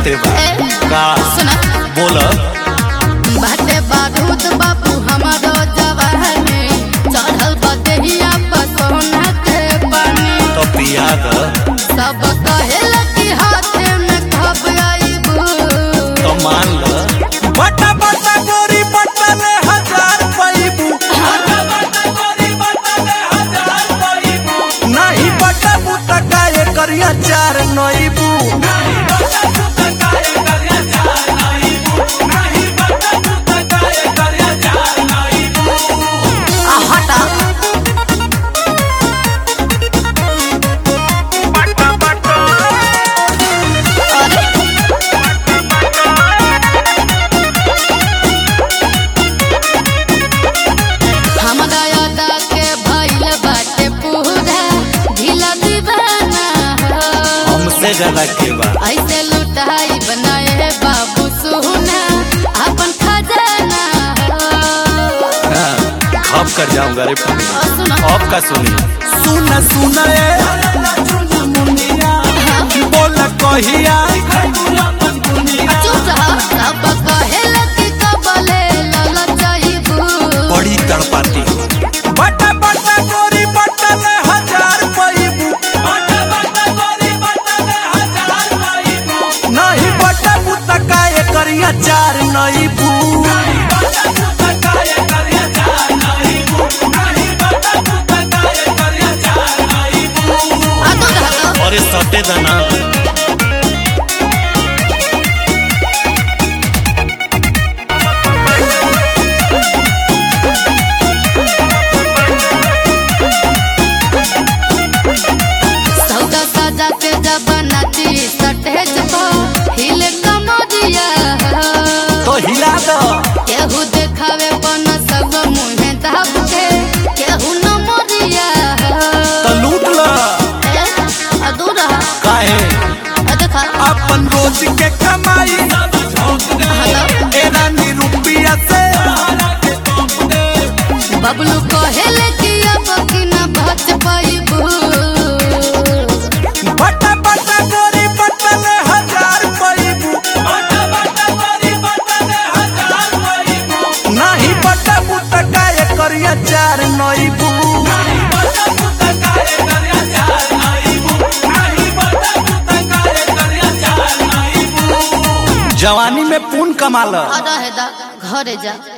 बाते बा ए, का सुना बोल बाटे बारूद बाबू हमारो जवानी चढ़ल बदहिया पर सोना के पानी तो पिया द सब कहेला कि हाथे में खब आइबू तो मान ल बटा बटा गोरी बटा ले हजार पैबू नहीं बटा बुटा काए करिया चार नईबू आ हटा अरे हमरा यादा के भइल बाटे पूरा ढीला दीवाना हो। हमसे ज्यादा के बा ऐसे लुटाई बनाए बाबू सोना अपन खजाना हो। हाँ, खप कर जाऊंगा रे पुनी और सुनो अब का सुनी सुन सुन ए बोल कहिया चुप रह सब कहेला कि कबले ललचाइबू बड़ी तड़पाती बटा बटा गोरी बटा ले हजार पैबू नहीं बटा बुता काए करिया चार नईबू आ तो रह अरे सटे दाना सौदा साजा के जब नाची सटेज पर हिले कमरिया तो हिला दो केहू देखावे पन सब मुहे दाब के केहू न मरिया तो लूट लो ए, आ दूर रह काहे आ देखा अपन रोज के कमाई हेलो ए रानी रुपया से बबलू कहेले कि अब कि न बच पाइबू बटा बटा गोरी बटा ले हजार पैबू नहीं बटा बुटा काए करिया चार नईबू जवानी में पून कमाल आ रहे दा घरे जा